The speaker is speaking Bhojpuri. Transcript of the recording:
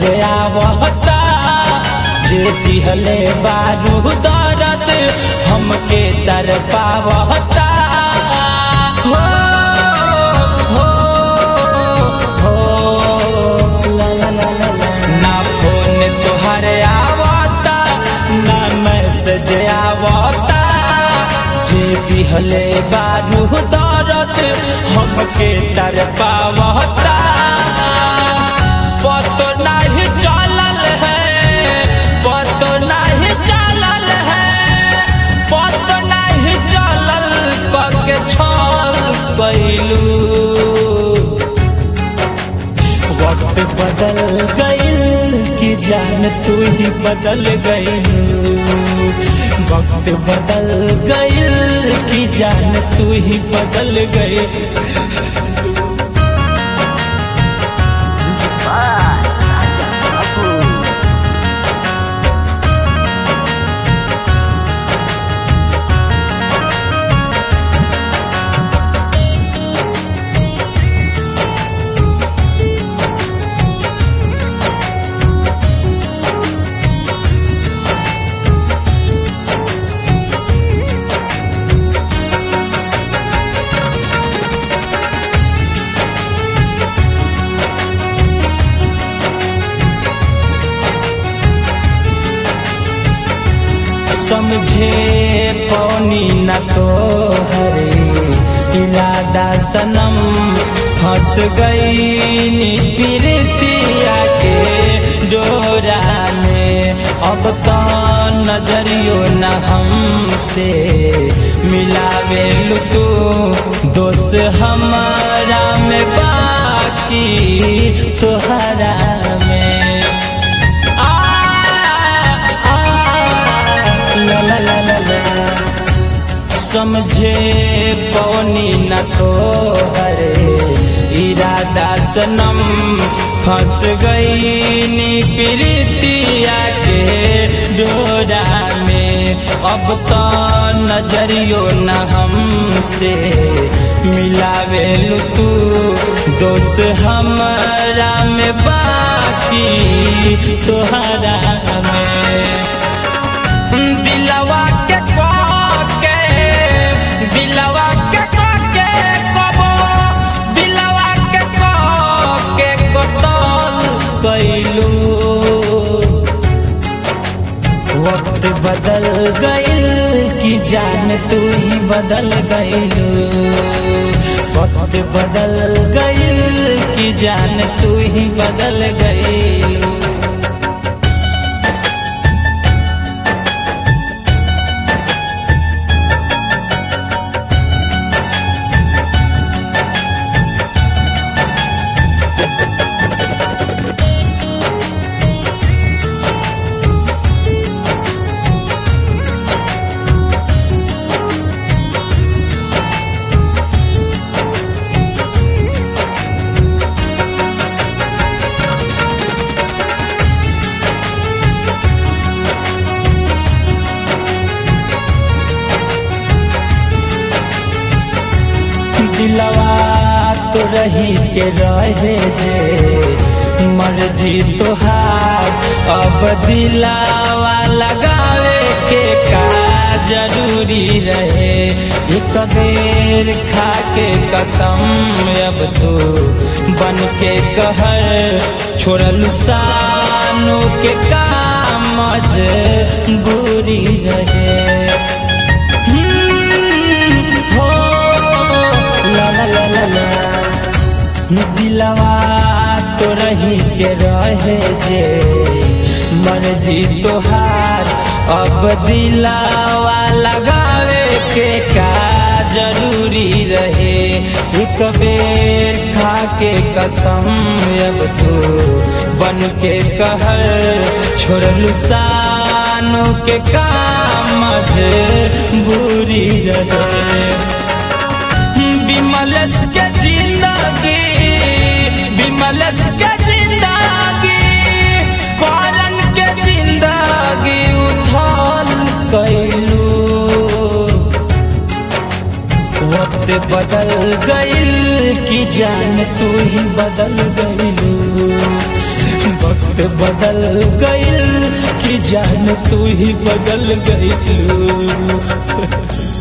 आवता जे दिहले बारू दरद हमके दर पावता हो हो हो ला ला ला ला ला। ना फोन तुहरे आवता ना मैसेज आवता जे दिहले बारू दरद हमके दर पावता पतो नहीं चलल है पतो नहीं चलल है पतो नहीं चलल पके छल कैलू वक्त बदल गइल कि जान तू ही बदल गइल वक्त बदल गइल कि जान तू ही बदल गइल Music by Raja Babu. समझे पौनी न तो हरे इरादा सनम फंस गई प्रीतिया के डोरा में अब तो नजरियो न हमसे मिलावे तू दोस्त हमारा में बाकी तोहरा में आ, आ, ला ला ला ला ला। समझे पौनी न तो हरे इरादा सनम फंस गई नी प्रीतिया के डोरा में अब तो नजरियो न हमसे मिलावे तू दोस्त हमारा में बाकी तोहरा में दिलवा के के दिलवा के के कबो दिलवा के के कतल कैलू वक्त बदल गइल कि जान तू ही बदल गइलू वक्त बदल गइल कि जान तू ही बदल गइलू दिलवा तो रही के रहे जे मर्जी तोहार अब दिलावा लगावे के का जरूरी रहे एक बेर खा के कसम अब तू बन के कहर छोड़लू सानू के काम बुरी रहे हो ला ला ला ला ला दिलवा तो रही के रहे जे मर्जी तोहार अब दिलावा लगावे के का जरूरी रहे एक बेर खा के कसम अब तू बन के कहर छोड़लू सानू के काम बुरी रहे विमलस के जिंदगी विमलस के जिंदगी करन के जिंदगी उथल कैलू वक्त बदल गइल कि जान तू ही बदल गइलू वक्त बदल गइल कि जान तू ही बदल गइलू